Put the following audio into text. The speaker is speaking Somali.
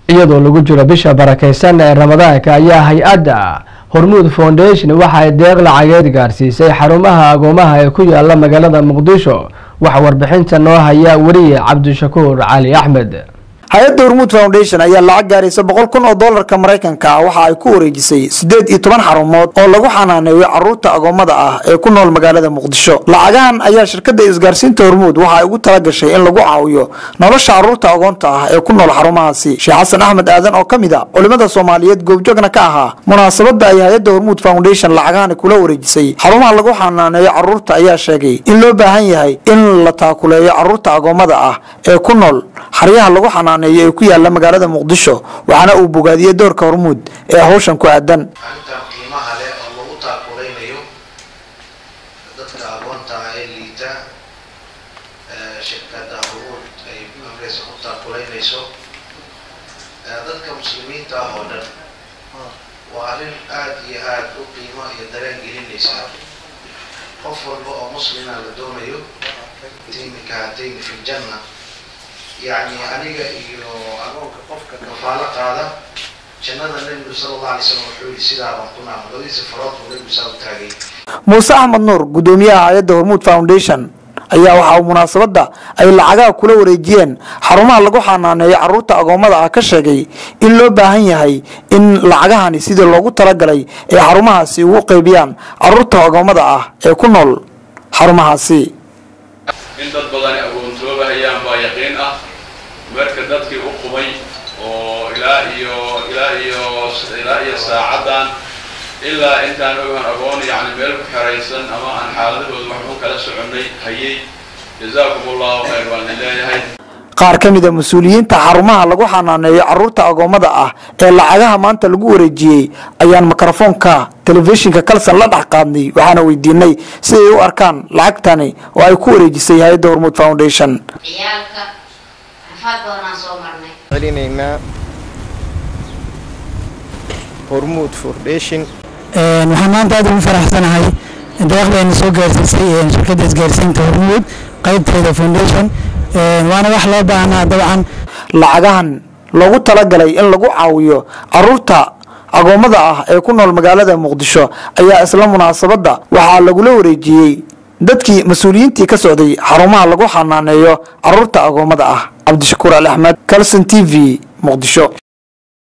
iyadoo lagu jiro bisha barakaysan ee ramadaanka ayaa hay-adda hormuud foundation waxa ay deeq lacageed gaarsiisay xarumaha agoomaha ee ku yaala magaalada muqdisho waxa warbixinta noo haya weriye cabdishakuur cali axmed hay-adda hormuud foundation ayaa lacag gaaraysa boqol kun oo doolarka maraykanka ah waxa ay ku wareejisay siddeed iyo toban xarumood oo lagu xanaaneeyo caruurta agoommada ah ee ku nool magaalada muqdisho lacagahan ayaa shirkadda isgaarsiinta hormuud waxa ay ugu talagashay in lagu caawiyo nolosha caruurta agoonta ah ee ku nool xarumahaasi sheekh xasan axmed aadan oo ka mid a culimmada soomaaliyeed goobjoogna ka ahaa munaasabadda ay hay-adda hormuud foundation lacagahani kula wareejisay xarumaha lagu xanaaneeyo caruurta ayaa sheegay in loo baahan yahay in la taakuleeyo caruurta agoommada ah ee ku nool xaryaha lagu xanaaneeyo ee ku yaala magaalada muqdisho waxaana uu bogaadiyey doorka hormuud ee hawshan ku aadan arrintan qiimaha leh oo lagu taakulaynayo dadka agoonta ah ee liita shirkadda hormuud ay amreysa ku taakulaynayso dadka muslimiinta ah oo dhan waa arrin aada iyo aada u qiimo iyo dareen gelinaysa qof walba oo muslima la doonayo timika hatayni fi ljanna yacni aniga iyo agoonka qofka kafaalo qaada jannada nebigu sala allah alay slam wuxuu yidhi sidaa baan ku naama labadiisa farood buu nebigu saa u taagay muuse axmed nuur gudoomiyaha hay-adda hormuud foundation ayaa waxa uu munaasabadda ay lacagaha kula wareejiyeen xarumaha lagu xanaaneeyo caruurta agoommada ah ka sheegay in loo baahan yahay in lacagahani sidii loogu talagalay ay xarumahaasi ugu qaybiyaan caruurta agoommada ah ee ku nool xarumahaasi in dad badani agoontoobahayaan baa yaqiin ah marka dadkii u qumay oo ilaa iyo ilaa iyo ilaa iyo saacaddan ilaa intaan ogaan agoon yacni meel ku xeraysan ama aan xaaladahooda waxba kala soconnay hayay jazaakum allahu khayr waan idin leeyahay qaar ka mid a mas-uuliyiinta xarumaha lagu xanaaneeyo caruurta agoommada ah ee lacagaha maanta lagu wareejiyey ayaan mikrofoonka telefishinka kalsan la dhex qaadnay waxaana weydiinay si ay u arkaan lacagtani oo ay ku wareejisay hay-adda hormuud foundation ciyaalka rafaad badanaan soo marnay celinaynaa hormuud foundation waxaan maanta aad ugu faraxsanahay deeqdayna soo gaarsiisay shirkadda isgaarsiinta hormuud qaybteeda foundation waana wax loo baahnaa dabcan lacagahan loogu talagalay in lagu caawiyo caruurta agoommada ah ee ku nool magaalada muqdisho ayaa isla munaasabadda waxaa lagula wareejiyey dadkii mas-uuliyiintii ka socday xarumaha lagu xanaaneeyo caruurta agoommada ah cabdishakuur ali axmed calson t v muqdisho